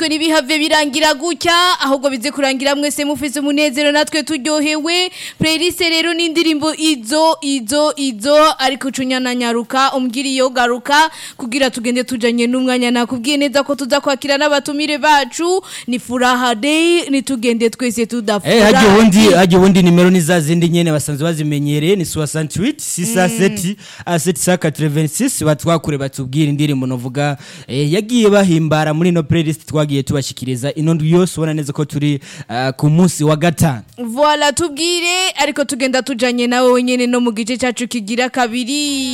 natwe ntibihave birangira gutya ahubwo bize kurangira mwese mufise umunezero natwe turyohewe playlist rero n'indirimbo izo izo izo ariko ucunyana nyaruka umbwira iyo garuka kugira tugende tujanye n'umwanya nakubwiye neza ko tuza kwakira n'abatumire bacu ni furaha day nitugende twese Eh tudafura haje ubundi haje ubundi nimero ni za zindi nyene basanzwe bazimenyereye ni 68 67 786 batwakure batubwira indirimbo novuga eh, yagiye bahimbara muri no playlist twagiye tubashikiriza ino ndwi yose ubona neza ko turi ah, ku munsi wa gatanu Voilà tubwire ariko tugenda tujanye nawe wenyene no mu gice cacu kigira kabiri